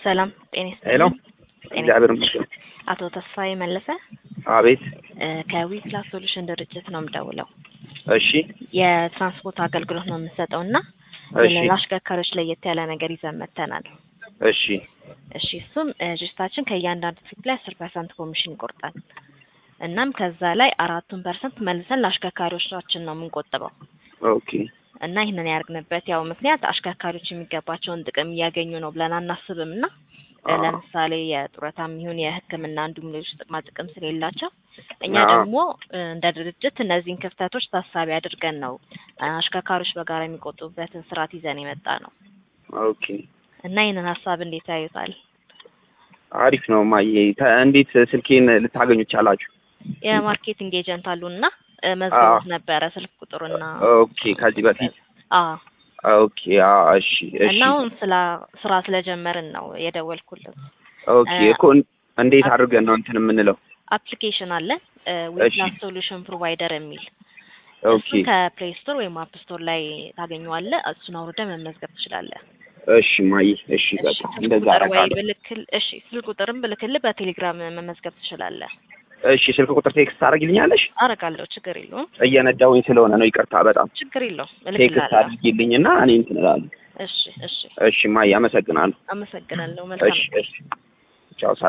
ሰላም ጤና ይስጥልኝ። ሄሎ ጤና እግዚአብሔር ይመስገን። አቶ ተስፋዬ መለሰ አቤት። እ ከዊፕላስ ሶሉሽን ድርጅት ነው የምደውለው። እሺ የትራንስፖርት አገልግሎት ነው የምንሰጠው እና እሺ ለአሽከርካሪዎች ለየት ያለ ነገር ይዘን መጥተናል። እሺ እሺ እሱም እ ድርጅታችን ከእያንዳንዱ ትሪፕ ላይ አስር ፐርሰንት ኮሚሽን ይቆርጣል። እናም ከዛ ላይ አራቱን ፐርሰንት መልሰን ለአሽከርካሪዎቻችን ነው የምንቆጥበው ኦኬ እና ይህንን ያደርግንበት ያው ምክንያት አሽከርካሪዎች የሚገባቸውን ጥቅም እያገኙ ነው ብለን አናስብም እና እ አዎ። ለምሳሌ የጡረታም ይሁን የሕክምና እንዲሁም ሌሎች ጥቅማ ጥቅም ስለሌላቸው እኛ አዎ። ደግሞ እ እንደ ድርጅት እነዚህን ክፍተቶች ታሳቢ አድርገን ነው እ አሽከርካሪዎች በጋራ የሚቆጥቡበትን ስርዓት ይዘን የመጣ ነው ኦኬ እና ይህንን ሀሳብ እንዴት ያዩታል? አሪፍ ነው ማየ። ተ- እንዴት ስልኬን ልታገኙ ቻላችሁ? የማርኬቲንግ ኤጀንት አሉና እ መዝገቡት ነበረ ስልክ ቁጥሩና ኦኬ ከዚህ በፊት አዎ ኦኬ አዎ፣ እሺ እሺ እና አሁን ስላ ስራ ስለጀመርን ነው የደወልኩልን። ኦኬ እ እኮ እን- እንዴት አድርገን ነው እንትን የምንለው? አፕሊኬሽን አለ እሺ ዊፕላስ ሶሉሽን ፕሮቫይደር የሚል ኦኬ እሱን ከፕሌይ ስቶር ወይም አፕ ስቶር ላይ ታገኘዋለህ። እሱን አውርደህ መመዝገብ ትችላለህ። እሺ ማየ፣ እሺ እሺ በቃ ስልክ እንደዛ ቁጥር ወይ አደርጋለሁ። ብልክል እሺ ስልክ ቁጥርም ብልክልህ በቴሌግራም መመዝገብ ትችላለህ። እሺ ስልክ ቁጥር ቴክስት ታደርጊልኛለሽ? አረጋለሁ። ችግር የለውም። እየነዳሁኝ ስለሆነ ነው፣ ይቅርታ በጣም ችግር የለውም። ቴክስት እልክልሃለሁ። አድርጊልኝና እኔ እንትን እላለሁ። እሺ እሺ እሺ ማየ፣ አመሰግናለሁ። አመሰግናለሁ። መልካም እሺ እሺ ቻው።